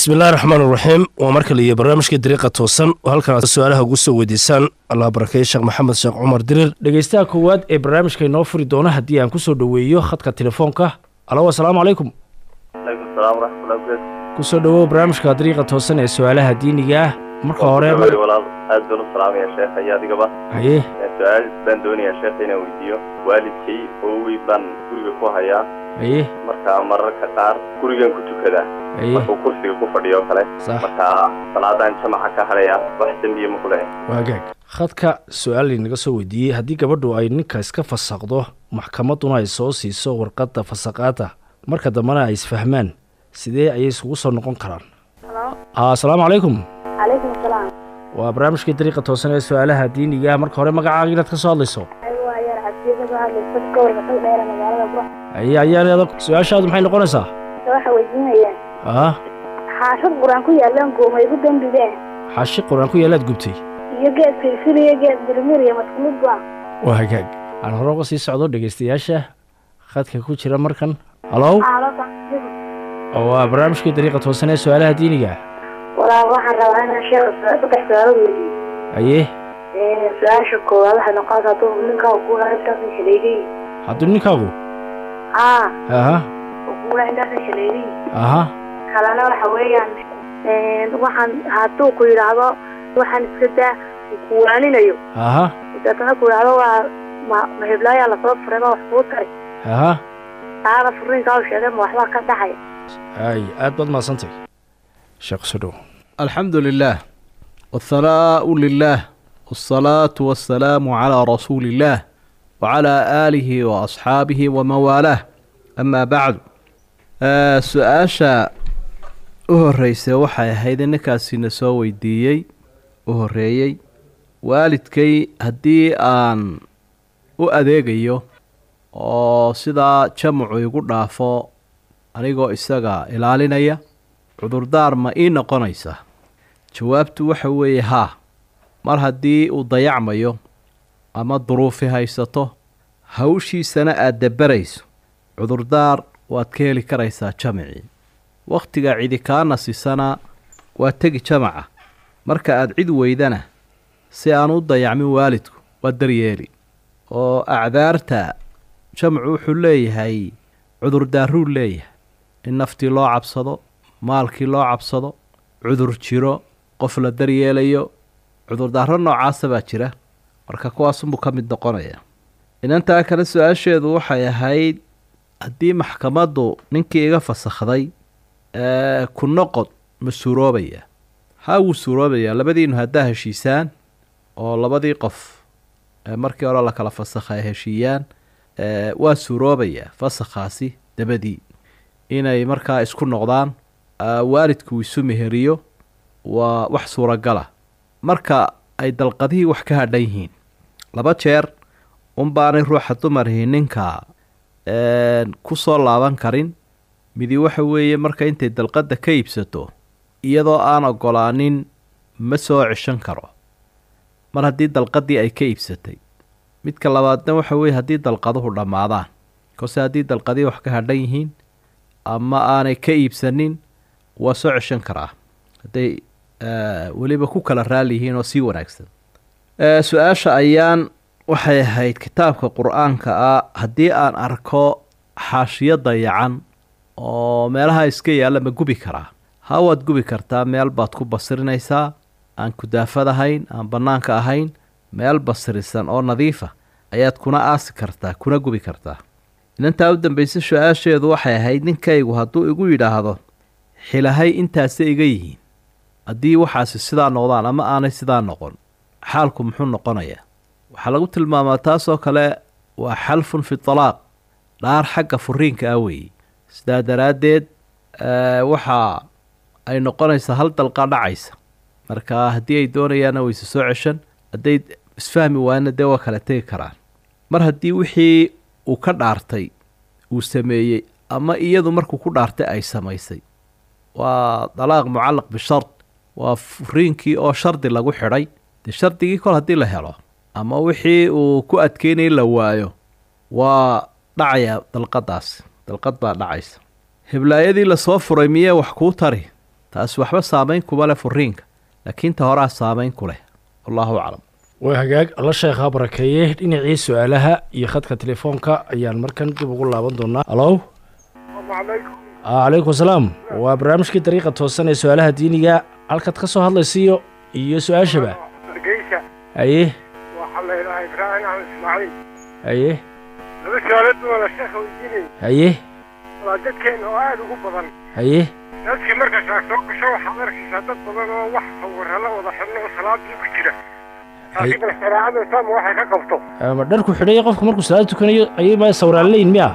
bismillahi raxmaan iraxiim waa mar kale iyo barnaamijka dariiqa toosan oo halkan aad su-aalaha ugu soo weydiisaan allah barakeeye sheekh maxamed sheekh cumar dirir dhegeystaha koowaad ee barnaamijka inoo furi doona haddii aan kusoo dhoweeyo khadka telefoonka alo asalaamu calaykum aleykum salaam waraxmatullahi wabarakatu kusoo dhowow barnaamijka dariiqa toosan ee su-aalaha diiniga ah marka hore Weli walaal aad baan u salaamaya sheekha iyo adigaba haye su-aal baan doonayaa sheekha inaan weydiiyo waalidkay oowey baan guriga ku hayaa haye marka mararka qaar gurigan ku tukadaa haye markuu kursiga ku fadhiyo oo kale sax marka salaadaan jamaca ka hadhaya wax dembiye ma ku lehe waagaag khadka su-aal inaga soo weydiiyey haddii gabadhu ay ninka iska fasaqdo maxkamadduna ay soo siiso warqadda fasaqaada marka dambena ay isfahmaan sidee ayay isugu soo noqon karaan Halo. Ah, asalaamu calaykum calaykum asalaam waa barnaamijkii dariiqa toosan ee su-aalaha diiniga ah marka hore magacaaga inaad ka soo hadlayso ayuu ayaan cabdiyo kasoo hadlaysa gobolka tag dheere magaalada buro aye ayaanada su-aashaadu maxay noqonaysaa waxa weydiinayaan ah xaashad qur-aan ku yaalaan gooma igu dembideen xaashi qur-aan ku yaalaad gubtay iyo geed filfil iyo geed mirmir iyo maskumid ba waa hagaag aan hore uga sii socdo dhegeystayaasha khadka ku jira markan halow oo waa barnaamijkii dariiqa toosan ee su-aalaha diiniga ah walaal waxaan rabaa inaan sheekha su- saddex su-aalo weydiiyo aye su-aasha koowaad waxay noqonaysaa hadduu ninkaa kuula intaasa shaleegay hadduu ninkaagu aa aha kuula intaasa shaleegay aha kalena waxa weeyaan waxaan hadduu ku yidhaahdo waxaan iska daa kuwaaninayo aha deetana ku yidhaahdo waa ma ma heblaayaa lasoo furay ma wax kuu tari aha taada furiinkaa u sheegay ma waxbaa ka dhaxaya ay aad baad mahadsantay sheekh soo dhow الحمد لله والثناء لله والصلاة والسلام على رسول الله وعلى آله وأصحابه وموالاه أما بعد آه سؤاشا uhoreyse waxay ahayd in ninkaasina soo weydiiyey u horeeyey waalidkay haddii aan u adeegayo oo sidaa jamacu igu dhaafo anigoo isaga ilaalinaya cudurdaar ma ii noqonaysa jawaabtu waxa weeye haa mar haddii uu dayacmayo ama duruufi haysato hawshiisana aada dabarayso cudurdaar waad ka heli karaysaa jamacii wakhtiga cidi kaa nasisana waa tegi jamaca marka aada cid weydana si aan u dayacmin waalidku waa daryeeli oo acdaarta jamcu wuxuu leeyahay cudurdaaruu leeyahay in naftii loo cabsado maalkii loo cabsado cudur jiro qof la daryeelayo cudurdaaro noocaasa baa jira marka kuwaasunbuu ka mid noqonaya inantaa kale su-aasheedu waxay ahayd haddii maxkamaddu ninkii iga fasakhday ee ku noqod ma suuroobaya haa wuu suuroobayaa labadiinu haddaa heshiisaan oo labadii qof ee markii hore la kala fasakha ay heshiiyaan ee waa suuroobayaa fasakhaasi dabadii inay markaa isku noqdaan aa, waalidku isu meheriyo waa wax suuragala marka ay dalqadihii wax ka hadhan yihiin laba jeer unbaanay ruuxa dumarihii ninka een, ku soo laaban karin midi waxa weeye marka intay dalqadda ka iibsato iyadoo aan ogolaanin ma soo ceshan karo mar haddii dalqadii ay ka iibsatay midka labaadna waxa weeye haddii dalqaduhu dhammaadaan kose haddii dalqadii wax ka hadhan yihiin ama aanay ka iibsanin waa soo ceshan karaa hadday eh, weliba ku kala raali yihiin oo sii wanaagsan Eh, su-aasha ayaan waxay ahayd kitaabka qur-aanka ah haddii aan arko xaashiyo dayacan oo meelaha iska yaalla ma gubi karaa ha waad gubi kartaa meel baad ku basirinaysaa aan kudaafad ahayn aan bannaanka ahayn meel basirisan oo nadiifa ayaad kuna aasi kartaa kuna gubi kartaa inantaa u dambaysa su-aasheedu waxay ahayd ninkaygu hadduu igu yidhaahdo xilahay intaasay iga yihiin haddii waxaasi sidaa noqdaan ama aanay sidaa noqon xaalku muxuu noqonayaa waxaa lagu tilmaamaa taasoo kale waa xalfun fi talaaq dhaar xagga furiinka ah weeye sidaa daraaddeed eh, waxa ay noqonaysaa hal dalqa dhacaysa marka haddii ay doonayaanna wayse soo ceshan hadday isfahmi waana dee waa kala tegi karaan mar haddii wixii uu ka dhaartay uu sameeyey ama iyadu markuu ku dhaartay ay samaysay waa dalaaq mucallaq bishard waa furiinkii oo shardi lagu xidhay dee shardigii kol haddii la helo ama wixii uu ku adkeynayay la waayo waa dhacaya dalqadaas dalqad baa dhacaysa heblaayadii lasoo furay miyee wax kuu tari taasi waxba saamayn kuma leh furiinka laakiin ta horaa saamayn ku leh wallahu aclam waa hagaag alla sheekhaa barakeeye dhinacii su-aalaha iyo khadka telefoonka ayaan markan dib ugu laaban doonaa alow calaykum asalaam waa barnaamijkii dariiqa toosan ee su-aalaha diiniga halkaad ka soo hadlaysiiyo iyo su-aashaba hargeysa haye waxaa la yidhahaa ibraahim axmed ismaaciil haye laba su'aalood baa la sheekha weydiinaya haye waa dadkeena oo aada ugu badan haye dadkii markaas aad soo gasho waxaad arkaysaa dad badan oo wax sawirra la wada xidhno oo salaadii ku jira laakiin bal shareecada islaamka waxay ka qabto ama dharku xidhaya qofku markuu salaad tukanayo ayay ma sawiraan leeyihin miya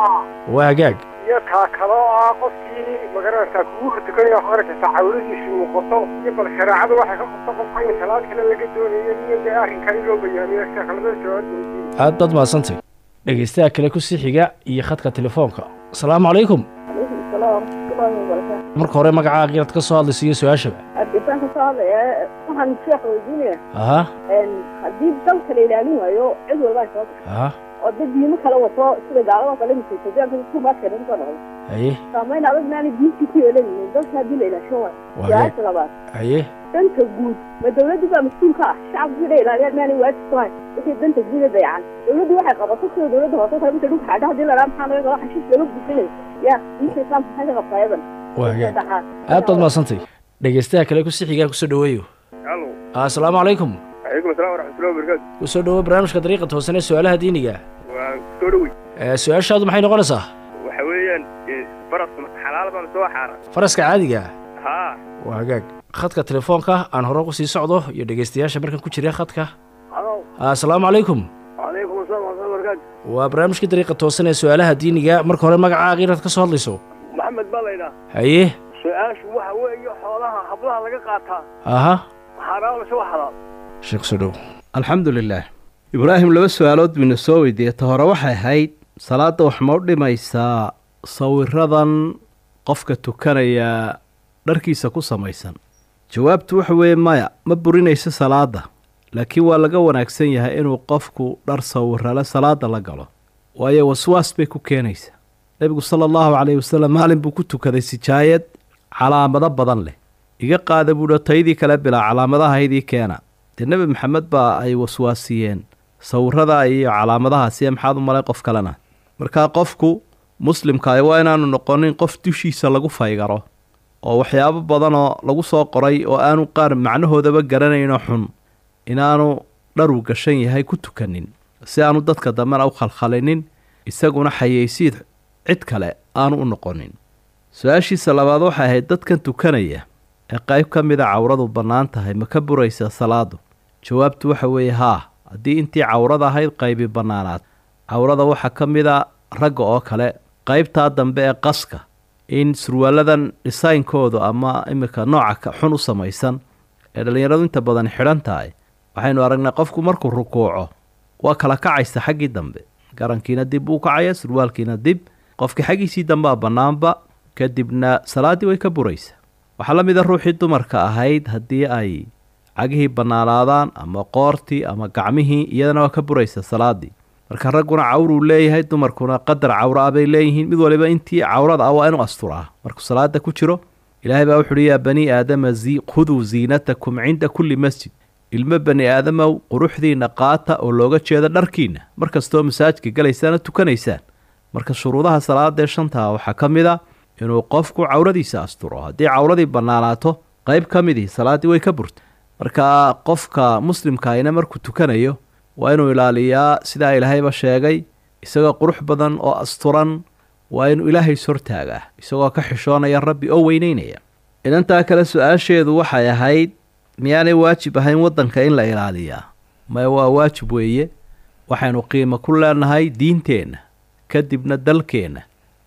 waa hagaag iyo taa kale oo ah qofkii magaranaysaa kugu hortukanaya waxaad arkaysaa cawladiisu muuqato iyo bal shareecadu waxay ka qabto qofka in salaad kale laga doonayo iyo dee arrinkani loo bayaamiyo sheekha labada su'aalood baa weydiinaya aad baad mahadsantay dhegaystaha kale ku sii xiga iyo khadka telefoonka asalaamu calaykum calaykum asalaam waraxmatullaahi wabarakaatu marka hore magacaa qiraad ka soo hadlaysa iyo su-aashaba hargeysaan ka soo hadlaya waxaan sheekha weydiinaya aha haddii dalka la ilaalin waayo cid walbaa soo gasho aha oo dad diimo kala wato sida gaalada kale misaysajaanka kumaadka lagu soo noqdo haye saamayn adag maanay diintii ku yeelanaynin dalka haddii la ilaashan waayo Waa su-aasha labaad haye danta guud ma dawladdu baa mas-uul ka ah shacabku inay ilaaliyaan maanay waajib ku hayn wixii danta guud ee dayacan dawladdu waxay qabato sida dawladda hoose kale markay dhulka xadha haddii la dhaha maxaa laga qaba xashiis laga buuxinay ya diinta islaamka maxay ka qabtaa iyadan waa hagaag saddexaad aad baad mahadsantay dhegaystaha kale ku sii xigaa kusoo dhaweeyo halo asalaamu calaykum calaykum asalaam waraxmatullahi wabarakaatu kusoo dhawo barnaamijka dariiqa toosan ee su-aalaha diiniga waa soo dhowey ee su-aashaadu maxay noqonaysaa waxa weeyaan faraska xalaal baan soo xaaran faraska caadiga haa waa hagaag khadka telefoonka aan hore ugu sii socdo iyo dhegaystayaasha markan ku jira khadka halo asalaamu calaykum calaykum asalaam waraxmatullahi wabarakaatu waa barnaamijkii dariiqa toosan ee su-aalaha diiniga marka hore magacaa qiraad ka soo hadlayso maxamed baa laydhaa haye su-aashu waxa weeye xoolaha hablaha laga qaataa aha xaaraan mise waa xalaal sheekh soo dhow alxamdu lilaah ibraahim laba su-aalood buyna soo weydiiyey ta hore waxay ahayd salaadda wax ma u dhimaysaa sawiradan qofka tukanaya dharkiisa ku samaysan jawaabtu waxa weeye maya ma burinayso salaadda laakiin waa laga wanaagsan yahay inuu qofku dhar sawirale salaadda la galo waayo waswaas bay ku keenaysaa nebigu sala allahu calayhi wasalam maalin buu ku tukaday sijaayad calaamado badan leh iga qaada buuhi taydii kale bilaa calaamadahaydii keena dee nebi maxamed baa ay waswaasiyeen sawirada iyo calaamadahaasiya maxaad u malay qof kalena markaa qofku muslimkaay waa inaanu noqonin qof dushiisa lagu faygaro oo waxyaabo badanoo lagu soo qoray oo aanu qaar macnahoodaba garanayno xun inaanu dharu gashan yahay ku tukanin si aanu dadka dambena u khalkhalinin isaguna xayeysiid cid kale aanu u noqonin su-aashiisa labaad waxay ahayd dadkan tukanaya ee qayb ka mida cawradu bannaan tahay ma ka buraysa salaadu jawaabtu waxa weeye haa haddii intii cawrada ahayd qaybi bannaanaad cawrada waxaa ka mida ragga oo kale qaybtaa dambe ee qaska in surwaaladan dhisaynkoodu ama iminka nooca xun u samaysan ee dhallinyaradu inta badan xidhan tahay waxaynu aragnay qofku markuu rukuuco waa kala kacaysa xaggii dambe garankiina dib buu kacaya surwaalkiina dib qofkii xaggiisii dambea bannaanba kadibna salaaddii way ka buraysa waxaa la mid a ruuxii dumarka ahayd haddii ay cagihii bannaanaadaan ama qoortii ama gacmihii iyadana waa ka buraysa salaaddii marka ragguna cawruu leeyahay dumarkuna qadar cawro ah bay leeyihiin mid waliba intii cawrada ah waa inuu asturaa markuu salaada ku jiro ilaahay baa wuxuuhi yaa bani aadama khuduu ziinatakum cinda kulli masjid ilmo bani aadamow quruxdiinna qaata oo looga jeeda dharkiinna mar kastoo masaajidka galaysaana tukanaysaan marka shuruudaha salaadaee shantaa waxaa ka mid a inuu qofku cawradiisa asturo haddii cawradii bannaanaato qayb ka midii salaaddii way ka burta marka qofka muslimkaayna markuu tukanayo waa inuu ilaaliyaa sidaa ilaahayba sheegay isagoo qurux badan oo asturan waa inuu ilaahay sortaagaa isagoo ka xishoonaya rabbi oo weyneynaya inantaa kale su-aasheedu waxay ahayd miyaanay waajib ahayn waddanka in la ilaaliyaa maya waa waajib weeye waxaynu qiimo ku leenahay diinteenna kadibna dalkeenna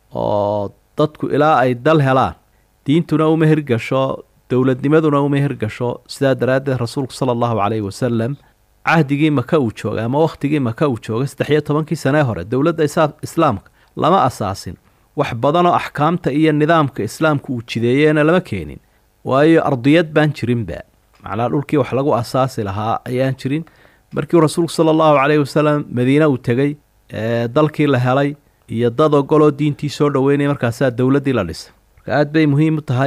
oo dadku ilaa ay dal helaan diintuna uma hirgasho dowladnimaduna uma hirgasho sidaa daraaddeed rasuulku sala allahu calayhi wasalam cahdigii maka uu joogay ama wakhtigii maka uu joogay saddex iyo tobankii sanee hore dowladda islaamka lama asaasin wax badanoo axkaamta iyo nidaamka islaamka uu jideeyeena lama keenin waayo ardiyad baan jirinba macnaa dhulkii wax lagu asaasi lahaa ayaan jirin markii rasuulku sala allahu calayhi wasalam madiine uu tegey ee dalkii la helay iyo dad ogoloo diintii soo dhoweynaya markaasaa dowladdii la dhisay marka aad bay muhiim u tahay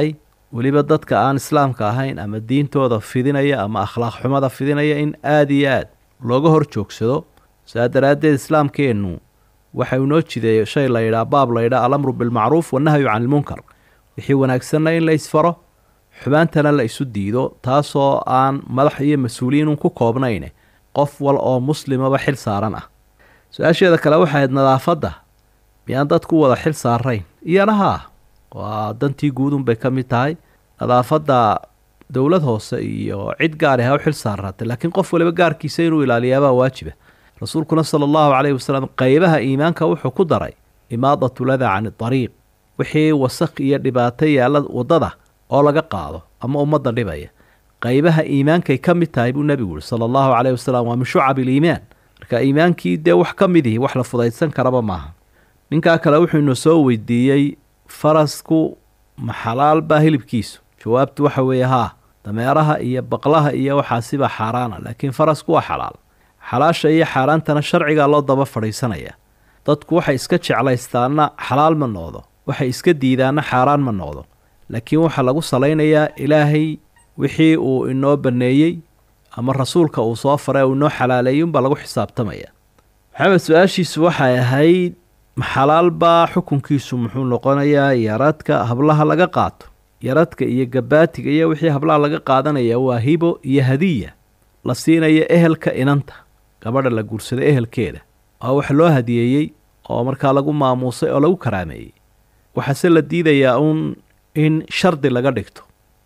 weliba dadka aan islaamka ahayn ama diintooda fidinaya ama akhlaaq xumada fidinaya in aada iyo aad looga hor joogsado saa daraaddeed islaamkeennu waxa uu noo jideeyo shay la yidhaha baab la yidhaha alamru bilmacruuf wannahyu can ilmunkar wixii wanaagsanna in la isfaro xumaantana la isu diido taasoo aan madax iyo mas-uuliyiinun ku koobnayne qof wal oo muslimaba xil saaran ah su-aasheeda kale waxay ahayd nadaafadda miyaan dadku wada xil saarayn iyana haa waa dantii guudun bay ka mid tahay nadaafadda dowlad hoose iyo cid gaari ha u xil saaraatay laakiin qof waliba gaarkiisa inuu ilaaliyaabaa waajiba rasuulkuna sala allahu caleyhi wasalam qeybaha iimaanka wuxuu ku daray imaadatu ladaa cani dariiq wixii wasaq iyo dhibaato yaalla waddada oo laga qaado ama ummadda dhibaya qeybaha iimaankay ka mid tahay buu nebigu yihi sala allahu caleyhi wasalam waa min shucabi iliimaan marka iimaankii dee wax ka mid ihi wax la fudaydsan karaba maaha ninkaa kale wuxuu inu soo weydiiyey farasku ma xalaal baa hilibkiisu jawaabtu waxa weeye haa dameeraha iyo baqlaha iyo waxaasiba xaaraana laakiin farasku waa xalaal xalaasha iyo xaaraantana sharcigaa loo daba fadhiisanaya dadku waxay iska jeclaystaana xalaal ma noqdo waxay iska diidaana xaaraan ma noqdo laakiin waxaa lagu salaynayaa ilaahay wixii uu inoo banneeyey ama rasuulka uu soo faray uu inoo xalaaleeyey unbaa lagu xisaabtamaya maxamed su-aashiisu waxay ahayd maxalaal baa xukunkiisu muxuu noqonayaa yaradka hablaha laga qaato yaradka iyo gabaatiga iyo wixii hablaha laga qaadanaya waa hibo iyo hadiya la siinayo ehelka inanta gabadha la guursada ehelkeeda waa wax loo hadiyeeyey oo markaa lagu maamuusay oo lagu karaameeyey waxaase la diidayaa uun in shardi laga dhigto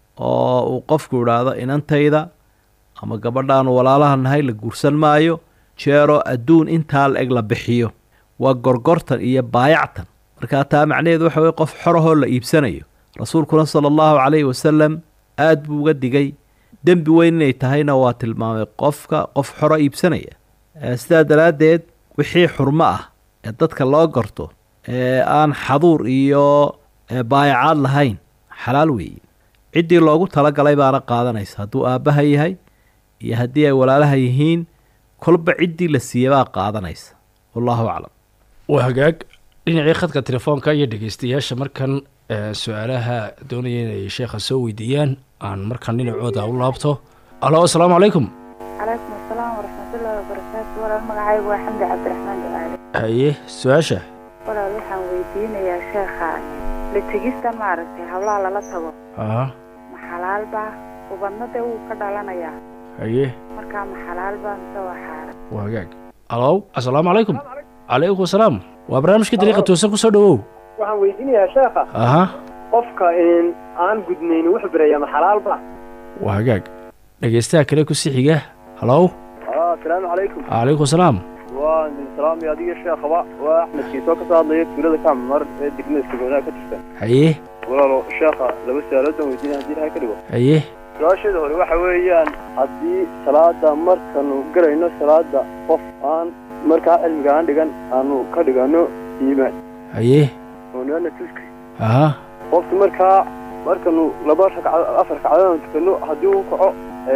oo uu qofku idhaahdo inantayda ama gabadhaanu walaalaha nahay la guursan maayo jeeroo adduun intaa la eg la bixiyo waa gorgortan iyo baayactan markaa taa macnaheedu waxa weye qof xorahoo la iibsanayo rasuulkuna sala allahu calayhi wasalam aad buu uga digay dembi weyn inay tahayna waa tilmaamay qofka qof xoro iibsanaya sidaa daraaddeed wixii xurmo ah ee dadka loo gorto ee aan xaduur iyo baayacaad lahayn xalaal weeye ciddii loogu talagalay baana qaadanaysa hadduu aabbaha yahay iyo haddii ay walaalaha yihiin kolba ciddii la siiyey baa qaadanaysa wallahu aclam waa hagaag dhinacii khadka telefoonka iyo dhegeystayaasha markan su-aalaha doonaya inay sheekha soo weydiiyaan aan markan dhinacooda u laabto alo asalaamu calaykum calaykum asalaam waraxmatullaahi wabarakaatu walaal magacaygu waa xamdi cabdiraxmaan ducaale haye su-aasha walaal waxaan weydiinayaa sheekha la tegista maaragtay hablaha lala tago aha ma xalaalbaa ubadna dee wuu ka dhalanayaa haye markaa ma xalaalbaa mise waa xaaran waa hagaag alow asalaamu calaykum calaykum asalaam waa barnaamijka dariiqa toosan kusoo dhawow waxaan weydiinayaa sheekha aha qofka aan gudnayn wuxuu berayaa ma xalaalba waa hagaag dhegeystaha kale ku sixiga halow asalaamu calaykum calaykum asalaam waa nin salaami adiga sheekhaba waa axmed kiisoo kasoo hadlaya tuulada kaamar ee degmada sagoonaa ka tirsan haye walaalo sheekha laba su-aalood baan weydiinaya haddii ilahay ka dhigo haye su-aasheeda hore waxa weeyaan haddii salaada markanu galayno salaada qof aan markaa cilmiga aan dhigan aanu ka dhigano iimaan haye oo nana tuska aha qofki markaa markanu laba ragcad afar ragcadood aan tukano haddii uu kaco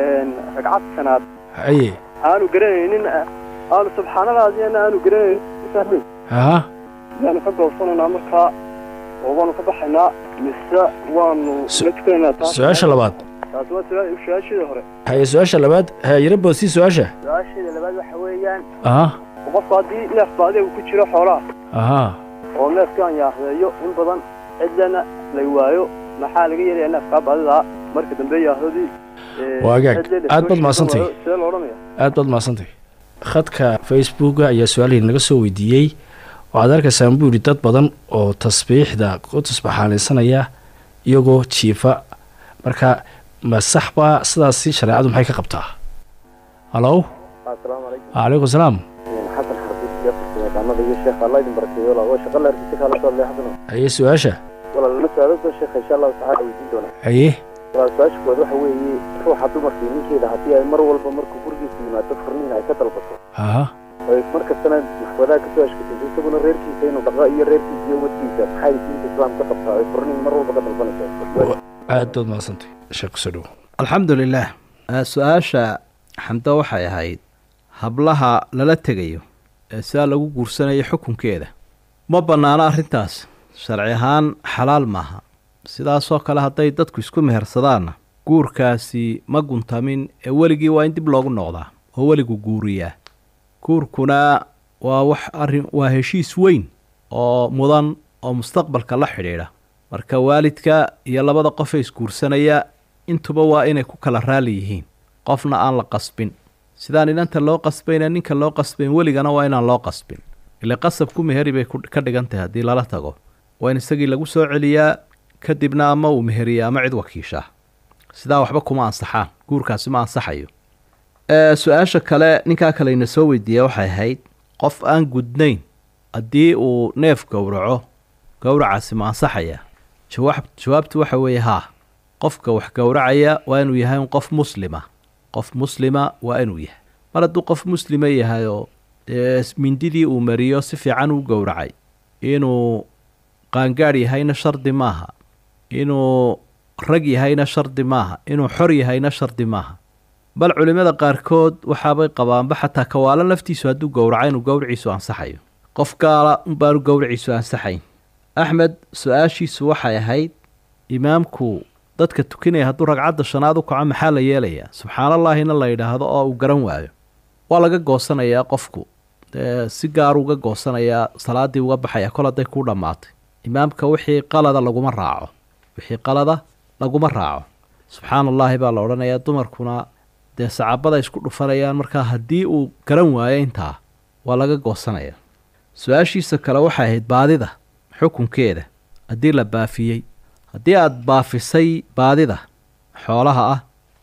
ragcad shanaad haye aanu garanaynin aanu subxaanadaadiyana aanu garanaynin aha yaanu ka goobsanaynaa markaa oo waanu ka baxaynaa mise waanu Su- la tukanaynaa taas su-aasha labaad taasi waa su- su-aasheeda hore haye su-aasha labaad hayaro boodsi su-aasha su-aasheeda labaad waxa weeyaan aha qofku haddii neef baadi uu ku jiro xoolaha aha oo neefkaan yaahdeeyo in badan cidlana lay waayo maxaa laga yeelaya neefkaa baadidaa marka dambe yaahdadii Waa hagaag. Aad baad mahadsantahay. sidee lo odhanaya aad baad mahadsantay khadka facebooka ayaa su-aalihii naga soo weydiiyey waxaad arkaysaan buu yidhi dad badan oo tasbiixda ku tasbaxaalaysanaya iyagoo jiifa marka ma sax baa sidaasi shareecadu maxay ka qabtaa halow asalaamu calaykum calaykum salaam xasan xarbiis iyo farsamayaqaanada iyo sheekh allah idin barakeeyo waa shaqa la argisi kala soo leexdano haye su-aasha walaal la su-aalo sheekh insha allahu tacaala weydiin doonaa haye walaal su-aasha kood waxa weeye ruuxa dumarka iyo ninkeeda haddii ay mar walba markuu gurigiisa yimaado furniin ay ka dalbato aha ay mar kastana maxkamadaa kasoo ashkatayso isaguna reerkiisa inuu dhaqo iyo reerkiisa iyo umadkiisa maxay diinta islaamka ka qabtaa ay furniin mar walba ka dalbanayso aad baad mahadsantay sheekh kusoo dhow alxamdu lilaah Eh, su-aasha xamdo waxay ahayd hablaha lala tegayo ee sidaa lagu guursanayo xukunkeeda ma bannaano arrintaas sharci ahaan xalaal maaha sidaasoo kale hadday dadku isku mehersadaanna guurkaasi ma guntamin ee weligii waa in dib loogu noqdaa oo weligu guuriyaa guurkuna waa wax arrin waa heshiis weyn oo mudan oo mustaqbalka la xidhiidha marka waalidka iyo labada qof ee isguursanaya intuba waa inay ku kala raali yihiin qofna aan la qasbin sidaan inanta loo qasbayna ninka loo qasbayn weligana waa inaan loo qasbin ile qasabku meheri bay ku- ka dhigan tahay haddii lala tago waa in isagii lagu soo celiyaa kadibna ama uu meheriya ama cid wakiishaa sidaa waxba kuma ansaxaan guurkaasi ma ansaxayo ee su-aasha kale ninkaa kale ina soo weydiiya waxay ahayd qof aan gudnayn haddii uu neef gowraco gowracaasi ma ansaxaya jawaab jawaabtu waxa weeye haa qofka wax gowracaya waa inuu yahay un qof muslima qof muslima waa inuu yahay mar hadduu qof muslima yahay oo dee mindidii uu mariyo si fiican u gowracay inuu qaangaadh yahayna shardi maaha inuu rag yahayna shardi maaha inuu xor yahayna shardi maaha bal culimmada qaarkood waxaabay qabaanba xataa kawaalo laftiisu hadduu gowraco inuu gowriciisu ansaxayo qof gaala unbaanu gowriciisu ansaxayn axmed su-aashiisu waxay ahayd imaamku dadka tukanaya hadduu ragcadda shanaad u kaco maxaa la yeelayaa subxaanallaahina la yidhaahdo oo uu garan waayo waa laga goosanayaa qofku dee si gaaru uga goosanayaa salaaddii uga baxaya kol hadday kuu dhammaatay imaamka wixii qalada laguma raaco wixii qalada laguma raaco subxaana allaahi baa la odhanayaa dumarkuna dee sacabada isku dhufanayaan markaa haddii uu garan waayo intaa waa laga goosanaya su-aashiisa kale waxay ahayd baadida xukunkeeda haddii la baafiyey haddii aada baafisay baadida xoolaha ah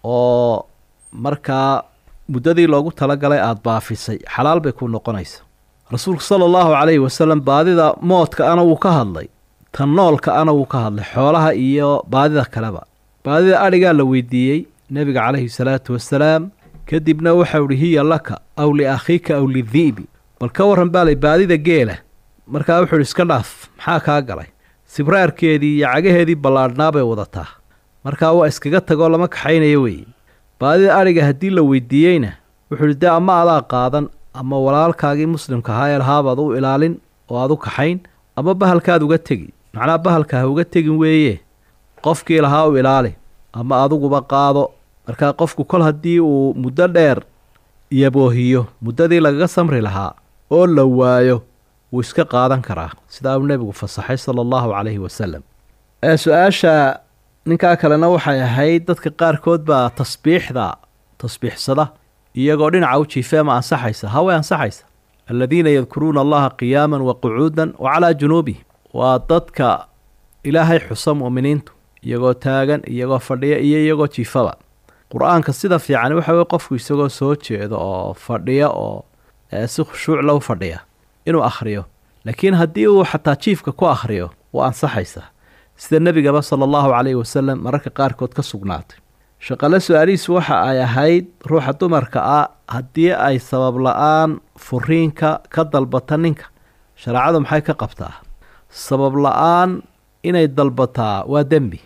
oo markaa muddadii loogu talagalay aada baafisay xalaal bay ku noqonaysa rasuulku sala allahu calayhi wasalam baadida moodka ana wuu ka hadlay tan noolka ana wuu ka hadlay xoolaha iyo baadida kaleba baadida adhigaa la weydiiyey nebiga calayhi salaatu wasalaam kadibna waxau ihi hiya laka aw liakhiika aw lidi'bi bal ka warran baa lay baadida geela markaa wuxuu ihi iska dhaaf maxaa kaa galay sibraarkeedii iyo cagaheedii ballaadhnaa bay wadataa markaa waa iskaga tagoo lama kaxaynayo weeye baadida adhiga haddii la weydiiyeyna wuxuu ihi dee ama adaa qaadan ama walaalkaagii muslimka ahaa ee lahaabaad u ilaalin oo aad u kaxayn ama bahalkaad uga tegi macnaha bahalka ha uga tegin weeye qofkii lahaa u ilaali ama adiguba qaado markaa qofku kol haddii uu muddo dheer yaboohiyo muddadii lagaga samri lahaa oo la waayo wuu iska qaadan karaa sidaa uu nebigu fasaxay sala allahu calayhi wasalam ee su-aasha ninkaa kalena waxay ahayd dadka qaarkood baa tasbiixda tasbiixsada iyagoo dhinaca u jiifee ma ansaxaysa haway ansaxaysa aladiina yadkuruuna allaha qiyaaman wa qucuudan wa calaa junuubihim waa dadka ilaahay xusa mu'miniintu iyagoo taagan iyagoo fadhiya iyo iyagoo jiifaba qur-aanka sida fiican waxa weye qofku isagoo soo jeedo oo fadhiya oo ee si khushuuc lou fadhiya inuu akhriyo laakiin haddii uu xataa jiifka ku akhriyo waa ansaxaysaa sida nebigaba sala allahu calayhi wasalam mararka qaarkood ka sugnaatay shaqale su-aalihiisu waxa ay ahayd ruuxa dumarka ah haddii ay sabab la-aan furiinka ka dalbata ninka shareecadu maxay ka qabtaa sabab la-aan inay dalbataa waa dembi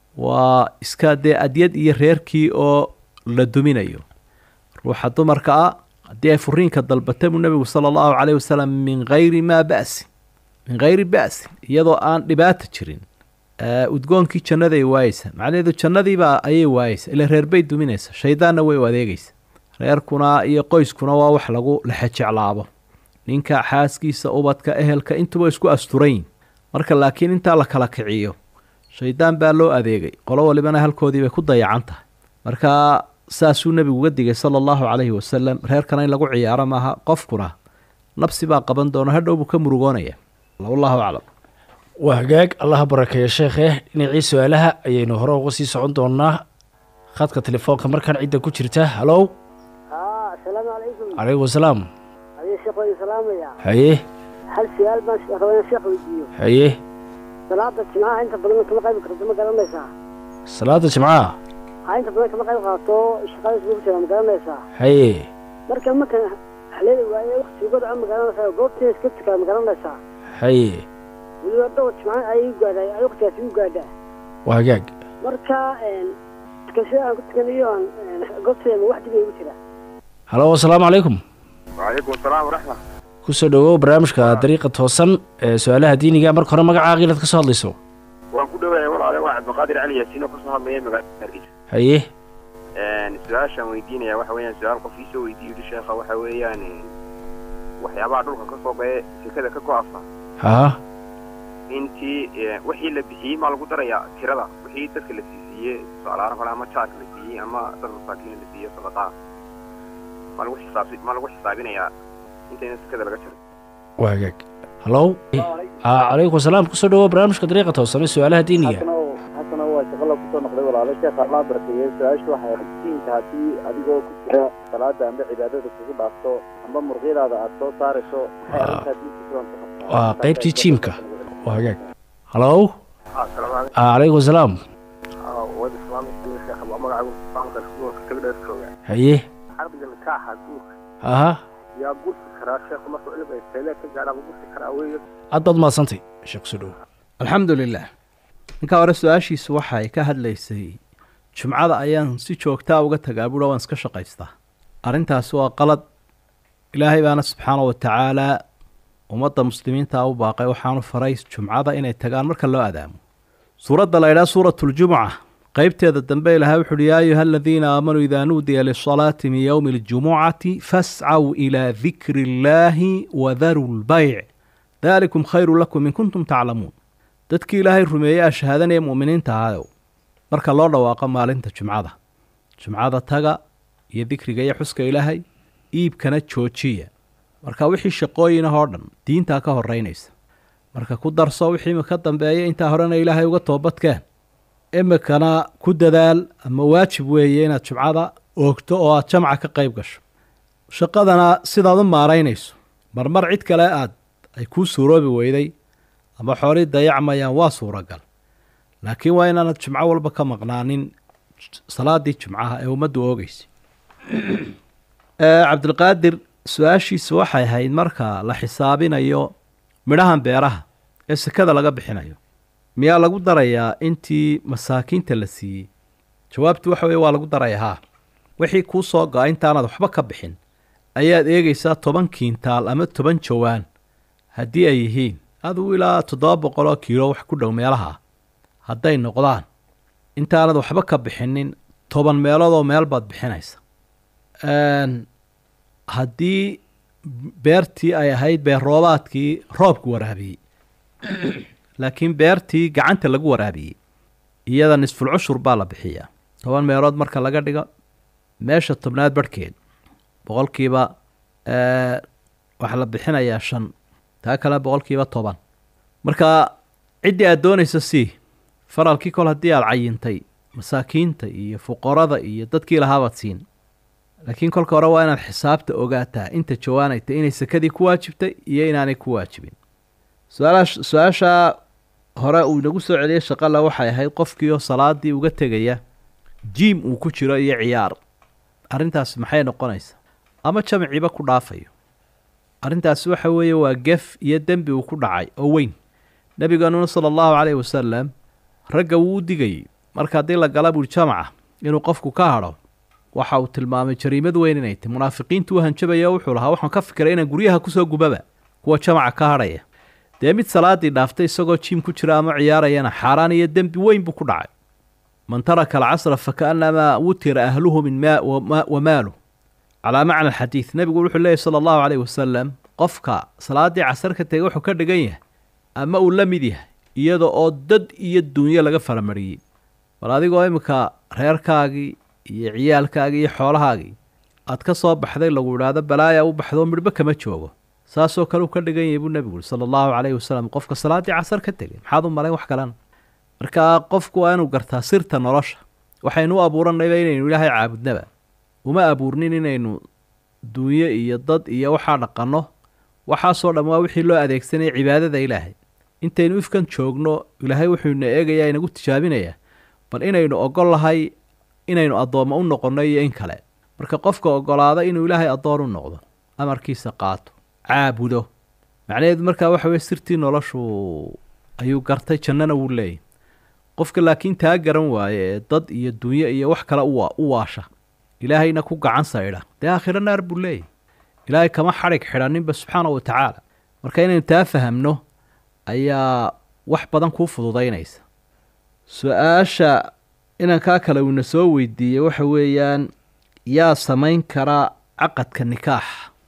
waa iska dee adyad iyo reerkii oo la duminayo ruuxa dumarka ah haddii ay furiinka dalbata buu nebigu sala allahu calayhi wasalam min hayri maa ba'sin min hayri ba'sin iyadoo aan dhibaata jirin udgoonkii jannaday waayeysa macnaheedu jannadiibaa ayay waayeysa ila reerbay duminaysa shaydaanna way u adeegaysa reerkuna iyo qoyskuna waa wax lagu lexejeclaabo ninka xaaskiisa ubadka ehelka intuba isku asturayn marka laakiin intaa la kala kiciyo shaydaan baa loo adeegay qolo walibana halkoodii bay ku dayacan tahay marka saasuu nebigu uga digay sala allahu calayhi wasalam reerkana in lagu ciyaaro maaha qofkuna nabsi baa qaban doona hadhow buu ka murugoonaya wallahu aclam waa hagaag allaha barakeeya sheekhe dhinacii su-aalaha ayaynu hore uga sii socon doonaa khadka telefoonka markaan cidda ku jirta halow haa asalaamu calaykum calaykum asalaam adii sheekh waan salaamaya haye hal su-aal baan rabaa inaan sheekh weydiiyo haye salaada jimcaha inta badan kama qayb karto ma garanaysaa salaada jimcaha ha inta badan kama qayb qaato shaqada isugu jira ma garanaysaa haye marka markan haleeli waaye wakti godca ma garanaysaa goobteeda iska tukaa ma garanaysaa haye weliba dhowr jimca ayay u gaadhaa ay waktigaasi u gaadhaa waa hagaag marka tukashada aan ku tukanayo aan goobteeda ma wax dib igu jira halo asalaamu calaykum وعليكم السلام ورحمة kusoo dhowow barnaamijka dariiqa toosan ee su-aalaha diiniga marka hore magacaaga inaad ka soo hadlayso waan ku dhawaaya walaale waa cabdiqaadir cali yaasiin oo kasoo hadlaya magaalada hargeysa haye su-aashaan weydiinaya waxa weeyaan su-aal qof iisoo weydiiyo yidhi sheekha waxa weeyaan waxyaabaha dhulka ka soo baye sekada ka go-asa haa intii wixii la bixiyey maa lagu darayaa tirada wixii dadka la siisiiyey tusaalahaan kale ama jaarka la siiyey ama dad masaakiin la siiyey sadaqaa ma lagu xisaabsi ma lagu xisaabinayaa intayna sekada laga jaray waagaag hallow calaykum asalaam kusoo dhawo barnaamijka dariiqa toosane su-aalaha diiniga haddana waa shaqo la kusoo noqday walaalo sheekha allah barakeeye su-aashu waxay diinka haddii adigoo ku jira salaada amba cibaadada kugu dhaafto amba murqyadaada aad soo saarayso maxay arrintaa diinka sidan ku qabtaa waa qaybtii jiimka waagaag hallow asalaamu calaykum asalaam calaykum wada islaamka sheekha waa magaca islaamka iskuulka tagdheer jooga haye xarbiga nikaaxa guurka aha yaa gursi karaa sheekhu markuu cilmiga teelee ka gaadhaa ma gursi karaa weeye aad baad mahadsantay sheekh kusoo dhawo alxamdu lilah ninkaa hore su-aashiisu waxay ka hadlaysay jumcada ayaan si joogtaa uga tagaa buura waan iska shaqaystaa arrintaasi waa qalad ilaahay baana subxaana wa tacaalaa ummadda muslimiinta u baaqay waxaanu faray jumcada inay tagaan marka loo adaamo suuradda la ydhaha suuratuljumuca qeybteeda dambe ilahay wuxu uhi yaa ayuha aladiina aamanuu idaa nuudiya lisalaati min yowmi aljumucati fascaw ilaa dikri illaahi wadaruu lbayc daalikum khayru lakum in kuntum taclamuun dadkii ilaahay rumeeyey aa shahaadanaya mu'miniinta ahayow marka loo dhawaaqo maalinta jumcada jumcada taga iyo dikriga iyo xuska ilaahay iibkana joojiya marka wixii shaqooyinahoo dhan diintaa ka horeynaysa marka ku darso wixii imika dambeeya intaa horena ilaahay uga toobadkeen imikana ku dadaal ama waajib weeye inaad jumcada oogto oo aad jamca ka qayb gasho shaqadana sidaad u maaraynayso marmar cid kale aad ay kuu suuroobi weyday ama xoolii dayacmayaan waa suuragal laakiin waa inaanad jumco walba ka maqnaanin salaadii jumcaha ee ummaddu oogeysay cabdilqaadir su-aashiisu waxay ahayd marka la xisaabinayo midhahan beeraha ee sekada laga bixinayo miyaa lagu darayaa intii masaakiinta la siiyey jawaabtu waxa weye waa lagu daraya haa wixii kuu soo go-a intaanaad waxba ka bixin ayaad eegaysaa toban kiintaal ama toban jawaan haddii ay yihiin adigu ilaa toddoba boqol oo kiilo wax ku dhow meelaha hadday noqdaan intaanad waxba ka bixinin toban meeloodoo meel baad bixinaysa haddii beertii ay ahayd beer roobaadkii roobku waraabiyey laakiin beertii gacanta lagu waraabiyey iyada nisful cushur baa la bixiyaa toban meelood marka laga dhigo meesha tobnaad barhkeed boqolkiiba waxaa la bixinayaa shan taa kale boqolkiiba toban marka ciddii aad doonaysa sii faralkii kol haddii aad cayintay masaakiinta iyo fuqarada iyo dadkii lahaabaad siin laakiin kolka hore waa inaad xisaabta ogaataa inta jawaanayta inay sekadii ku waajibtay iyo inaanay ku waajibin su-aala su-aashaa hore uu inagu soo celiyey shaqala waxay ahayd qofkiioo salaadii uga tegaya jiim uu ku jiro iyo ciyaar arrintaasi maxay noqonaysaa ama jamciba ku dhaafayo arrintaasi waxa weeye waa gef iyo dembi uu ku dhacay oo weyn nebigeenuna sala allahu caleyhi wasalam ragga wuu u digayey marka haddii la gala buuri jamaca inuu qofku ka hadho waxa uu tilmaamay jariimad weyn inay tahy munaafiqiintu u hanjabaya wuxuu lahaa waxaan ka fikiray inaan guryaha kusoo gubaba kuwa jamaca ka hadhaya dee mid salaadii dhaaftay isagoo jiim ku jira ama ciyaarayana xaaraan iyo dembi weyn buu ku dhacay man taraka alcasra fakaannamaa wutira ahluhu min maa wa maalu calaa macna alxadiid nebigu wuxuu leeyahy sala allahu caleyhi wasalam qofka salaaddii casar ka tegay wuxuu ka dhigan yahay ama uu la mid yahay iyada oo dad iyo dunyo laga faramariyey bal adigoo iminka reerkaagii iyo ciyaalkaagii iyo xoolahaagii aad ka soo baxday lagu idhaahdo balaaya u baxdoo midhba kama joogo saasoo kale uu ka dhigan yahay buu nebigu uri sala allahu caleyhi wasalam qofka salaaddii casar ka tegay maxaad u malayn wax kalena markaa qofku waa inuu gartaa sirta nolosha waxaynu u abuuranayba inaynu ilaahay caabudnaba uma abuurnin inaynu duunyo iyo dad iyo waxaa dhaqanno waxaasoo dhan waa wixii loo adeegsanaya cibaadada ilaahay intaynu ifkan joogno ilaahay wuxuuna eegayaa inagu tijaabinayaa bal inaynu ogol lahay inaynu addoommo u noqonno iyo in kale marka qofka ogolaada inuu ilaahay addoon u noqdo amarkiisa qaato caabudo macnaheedu markaa waxa weye sirtii noloshu ayuu gartay jannana wuu leeyahy qofka laakiin taa garan waaye ee dad iyo dunyo iyo wax kale u waasha ilaahayna ku gacan saydha dee aakhiro naar buu leeyahy ilaahay kama xadhig xidhaninba subxaana wa tacaala marka inaynu taa fahamno ayaa wax badan kuu fududaynaysa su-aasha inankaa kale uuna soo weydiiyey waxa weeyaan yaa samayn kara caqadka nikaax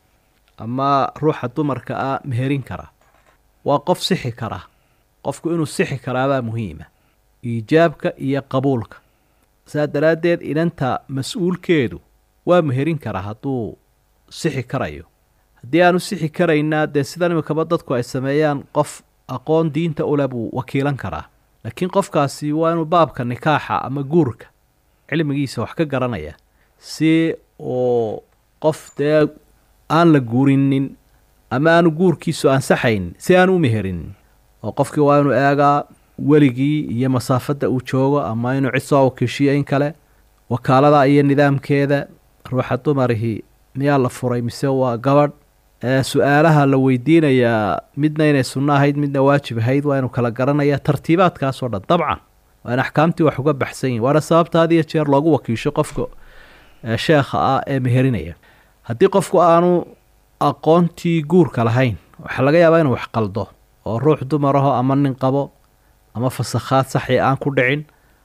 ama ruuxa dumarka ah meherin kara waa qof sixi kara qofku inuu sixi karaabaa muhiima iijaabka iyo qabuulka saa daraaddeed inanta mas-uulkeedu waa meherin karaa hadduu sixi karayo haddii aanu sixi karaynaa dee sidan imikaba dadku ay sameeyaan qof aqoon diinta ule buu wakiilan karaa laakiin qofkaasi waa inuu baabka nikaaxa ama guurka cilmigiisa wax ka garanaya si uu qof dee aan la guurinin ama aanu guurkiisu ansaxayn si aan u meherinin oo qofkii waa inuu eegaa weligii iyo masaafadda uu joogo ama inuu cid soo wakiishiyo in kale wakaalada iyo nidaamkeeda ruuxa dumarihii miyaa la furay mise waa gabadh su-aalaha la weydiinayaa midna inay sunno ahayd midna waajib ahayd waa inuu kala garanaya tartiibaadkaasoo dhan dabcan waa in axkaamtii wax uga baxsan yihin waana sababta had iyo jeer loogu wakiisho qofka sheekha ah ee meherinaya haddii qofku aanu aqoontii guurka lahayn waxaa laga yaabaa inuu wax qaldo oo ruux dumaraho ama nin qabo ama fasakhaad saxi aan ku dhicin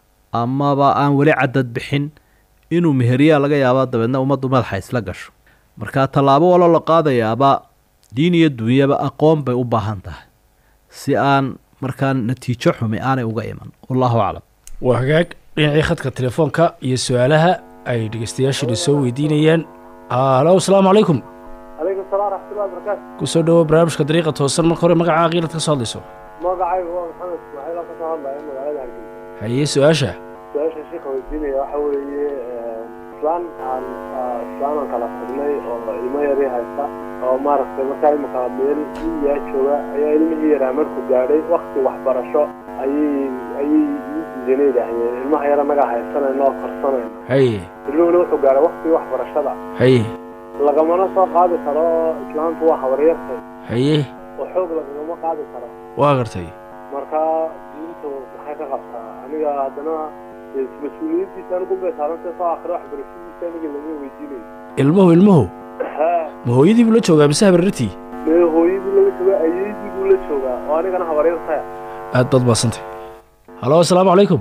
amaba aan weli cadad bixin inuu meheriyaa laga yaabaa dabeedna ummaddu madaxa isla gasho marka tallaabo walo la qaadayaaba diin iyo duunyaba aqoon bay u baahan tahay si aan markaa natiijo xumi aanay uga iman wallahu aclam waa hagaag dhinacii khadka telefoonka iyo su-aalaha ay dhegeystayaashani soo weydiinayaan halo asalaamu calaykum calaykum salaam raxmatullahi wabarakaatu kusoo dhawo barnaamijka dariiqa toosan marka hore magacaa qiilad ka soo hadlayso magacaygu waa maxamed ismaaciil oo kasoo hadlaya magaalada hargeysa haye su-aasha su-aasha sheekha weydiinaya waxa weeye islaan aan islaan aan kala furnay oo ilmo yari haysta oo maaragtay markaa imika meel iyaa jooga ayaa ilmihii yaraa markuu gaadhay wakti waxbarasho ayay ayay ii diidanay idhahdeen ilmaha yar anagaa haysanayna oo korsanayna haye ilmuhuna wuxuu gaadhay waktigii waxbarashada haye lagamana soo qaadi karo islaantu waa habaryartay haye oo xoog lagagama qaadi karo waa gartay markaa diintu maxay ka qabtaa aniga haddana mas-uuliyaddiisa anigu bay saarantay soo akhri waxbarashadiisa aniga laga weydiinayo ilmuhu ilmuhu ha ma hooyadii buu la joogaa mise habarartii mee hooyadii laga joogaa ayeydii buu la joogaa oo anigana habaryartaya aad baad maasantay halo asalaamu calaykum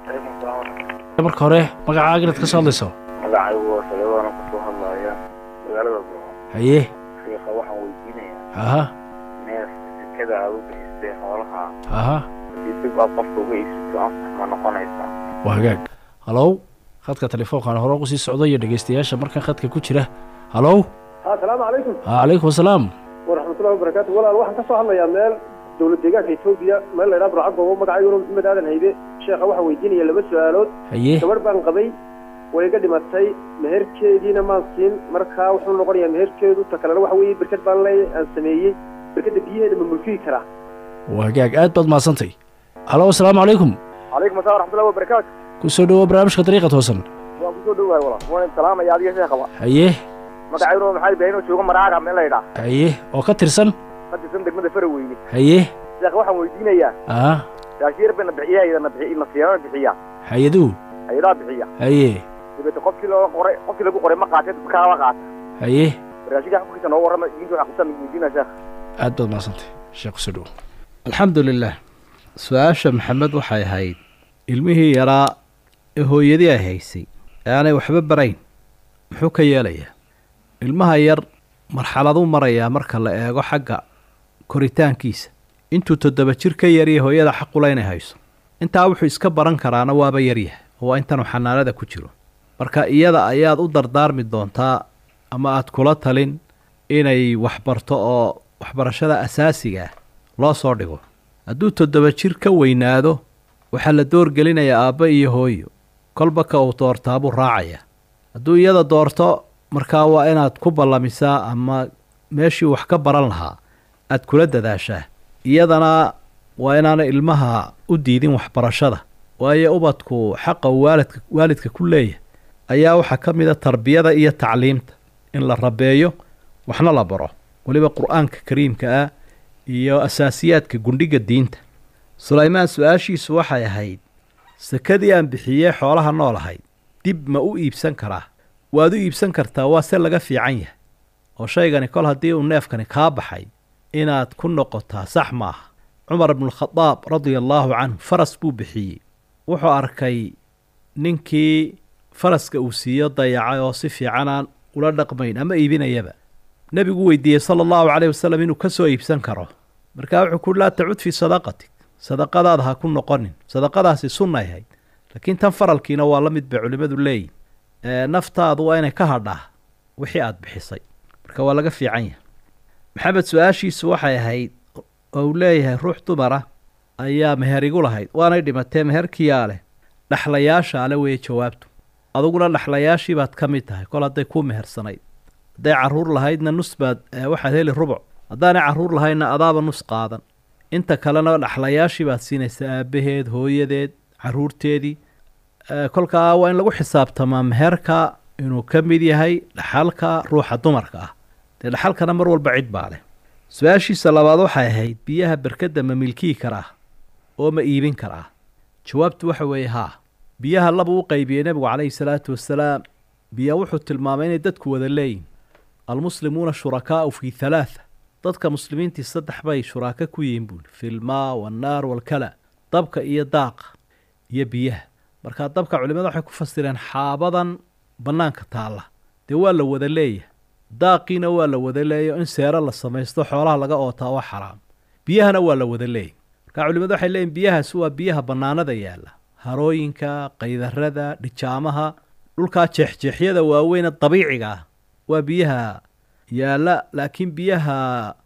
marka hore magacaa qiilad ka soo hadlayso magacaygu waa saleebaana kasoo hadlaya magaalada boo haye sheekha waxaan weydiinayaa aha neef sekada aad u bixisay xoolaha aha haddii dib aad qofka uga iibsato ansax ma noqonaysaa waa hagaag halow khadka telefoonkaan hore ugu sii socdo iyo dhegeystayaasha markan khadka ku jira halow asalaamu calaykum ha calaykum asalaam waraxmatullahi wabarakaatu walaal waxaan ka soo hadlayaa meel dowlad deegaanka etoobiya meel la ydhaha burcagoobo magacayguna maxamed aadan haybe sheekha waxaan weydiinaya laba su-aalood haye gabadh baan qabay way iga dhimatay meherkeediina maan siin markaa wuxuu noqonayaa meherkeedu ta kalena waxa weeye berked baan le aan sameeyey berkeda biyaheeda ma mulkiyi karaa waa hagaag aad baad maasantay halo asalaamu calaykum calaykum assalam waraxmatullahi wabarakaatu kusoo dhawo barnaamijka dariiqa toosan waan kusoo dhowahay walaal waan salaamaya adiga sheekhaba haye magacayguna maxaa ibraahim oo jooga maraaga meel la ydhaa haye oo ka tirsan ka tirsan degmada faraweyne haye sheekh waxaan weydiinayaa aha raashiir bayna bixiya ayadana bixi nasiirana bixiya hay-aduhu ayadaa bixiya haye dabeete qofkii loo qoray qofkii lagu qoray ma qaatee kaaba qaata haye raashinka xukunkiisa noo warrama diinta wax kusan weydiinaya sheekh aad baad maasantay sheekh kusoo dhawo alxamdu lilah su-aasha maxamed waxay ahayd ilmihii yaraa ee hooyadii ay haysay ee aanay waxba barayn muxuu ka yeelayaa ilmaha yar marxaladuu marayaa marka la eego xagga koritaankiisa intuu toddoba jir ka yariya hooyada xaqula inay hayso intaa wuxuu iska baran karaana waaba yaryahay oo waa intanuu xanaanada ku jiro marka iyada ayaad u dardaarmi doontaa ama aad kula talin inay waxbarto oo waxbarashada asaasiga ah loo soo dhigo hadduu toddoba jir ka weynaado waxaa la doorgelinayaa aabba iyo hooyo kolba ka uu doortaa buu raacayaa hadduu iyada doorto markaa waa inaad ku ballamisaa ama meeshii wax ka baran lahaa aad kula dadaashaa iyadana waa inaana ilmaha u diidin waxbarashada waayo ubadku xaqa uu waalidka waalidka ku leeyahay ayaa waxaa ka mid a tarbiyada iyo tacliimta in la rabeeyo waxna la baro weliba qur-aanka kariimka ah iyo asaasiyaadka gundhiga diinta sulaymaan su-aashiisu waxay ahayd sakadii aan bixiyey xoolaha nool ahayd dib ma u iibsan karaa waad u iibsan kartaa waa se laga fiican yahay oo shaygani kol haddii uu neefkani kaa baxay inaad ku noqotaa sax maaha cumar ibnualkhadaab radia allaahu canhu faras buu bixiyey wuxuu arkay ninkii faraska uu siiyo dayacay oo si fiican aan ula dhaqmayn ama iibinayaba nebigu weydiiyey sala allahu caleyh wasalam inuu ka soo iibsan karo markaa wuxuu ku laa tacud fii sadaqatik sadaqadaada ha ku noqonin sadaqadaasi sunnay ahayd laakiin tan faralkiina waa la mid bay culimmadu leeyihin naftaadu waa inay ka hadhaa wixii aada bixisay marka waa laga fiican yahay maxamed su-aashiisu waxay ahayd oo uu leeyahay ruux dumara ayaa meher igu lahayd waanay dhimatee meherkiyaa leh dhexlayaasha ale weeye jawaabtu aduguna dhexlayaashii baad ka mid tahay kol hadday kuu mehersanayd hadday carruur lahaydna nus baad waxaad heli rubuc haddaanay carruur lahaydna adaaba nus qaadan inta kalena dhexlayaashii baad siinaysaa aabbaheed hooyadeed carruurteedii kolkaa waa in lagu xisaabtamaa meherka inuu ka mid yahay dhaxalka ruuxa dumarka ah dee dhaxalkana mar walba cid baa leh su-aashiisa labaad waxay ahayd biyaha berkadda ma milkii karaa oo ma iibin karaa jawaabtu waxa weeye haa biyaha laba u qaybiyey nebigu calayhi salaatu wasalaam biya wuxuu tilmaamay inay dadku wada leeyihin almuslimuuna shurakaa'u fii halaatha dadka muslimiintii saddex bay shuraako ku yihiin buuli filmaa wannaar walkala dabka iyo daaqa iyo biyaha markaa dabka culimada waxay ku fasireen xaabadan bannaanka taalla dee waa la wada leeyahay daaqiina waa la wada leeyahy in seero la samaysto xoolaha laga ootaa waa xaraam biyahana waa la wada leeyahy markaa culimadu waxay leeyihin biyahaasi waa biyaha bannaanada yaalla harooyinka qaydarada dhijaamaha dhulkaa jeexjeexyada waaweyne dabiiciga ah waa biyaha yaalla laakiin biyaha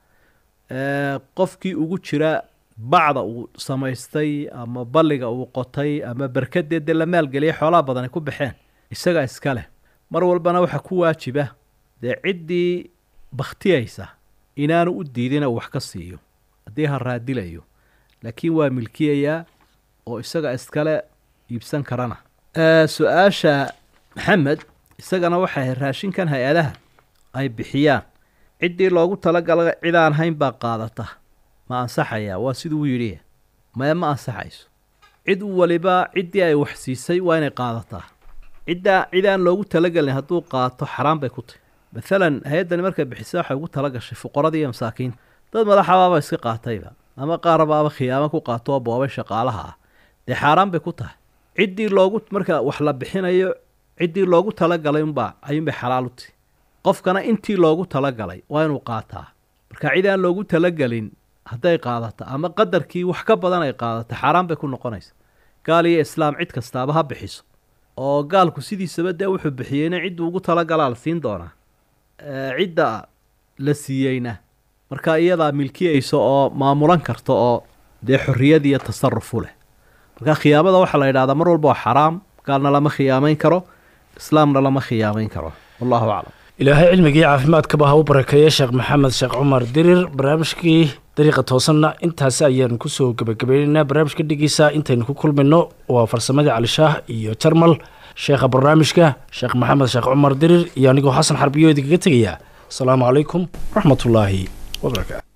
qofkii ugu jira bacda uu samaystay ama balliga uu qotay ama berkadeed dee la maalgeliyay xoolaha badan ay ku baxeen isagaa iska leh mar walbana waxaa ku waajiba dee ciddii bakhtiyaysa inaanu u diidina uu wax ka siiyo haddii ha raadilayo laakiin waa milkiyayaa oo isaga iskale iibsan karana su-aasha maxamed isagana waxay ahayd raashinkan hay-adaha ay bixiyaan ciddii loogu talagala cidaan hayn baa qaadata ma ansaxayaa waa siduu yidhi maya ma ansaxayso cid waliba ciddii ay wax siisay waa inay qaadataa ciddaa cidaan loogu talagelin hadduu qaato xaraan bay ku tahy maalan hay-addani markay bixisa waxay ugu tala gashay fuqaradii iyo masaakiinta dad madaxabaaba iska qaatayba ama qaarabaaba khiyaamo ku qaato oo boobay shaqaalaha ah dee xaaraan bay ku tahay ciddii loogu marka wax la bixinayo ciddii loogu talagalay unbaa ayuunbay xalaal u tahy qofkana intii loogu talagalay waa inuu qaataa marka cid aan loogu talagelin hadday qaadato ama qadarkii wax ka badan ay qaadato xaaraan bay ku noqonaysa gaal iyo islaam cid kastaaba ha bixiso oo gaalku sidiisaba dee wuxuu bixiyeyna cidduu ugu talagalaa la siin doonaa cidda la siiyeyna marka iyadaa milkiyaysa oo maamulan karta oo dee xorriyad iyo tasarufu leh marka khiyaamada waxaa la yidhahdaa mar walba waa xaraam gaalna lama khiyaamayn karo islaamna lama khiyaamayn karo wallahu aclam ilaahay cilmigii caafimaadkaba ha u barakeeye sheekh maxamed sheekh cumar dirir barnaamijkii dariiqa toosanna intaasi ayaanu kusoo gebagabaynaynaa barnaamijka dhigiisa intaynu ku kulmayno waa farsamadii calishaah iyo jarmal sheekha barnaamijka sheekh maxamed sheekh cumar dirir iyo anigoo xasan xarbiyo idinkaga tegaya asalaamu calaykum waraxmatullaahi wabarakaatu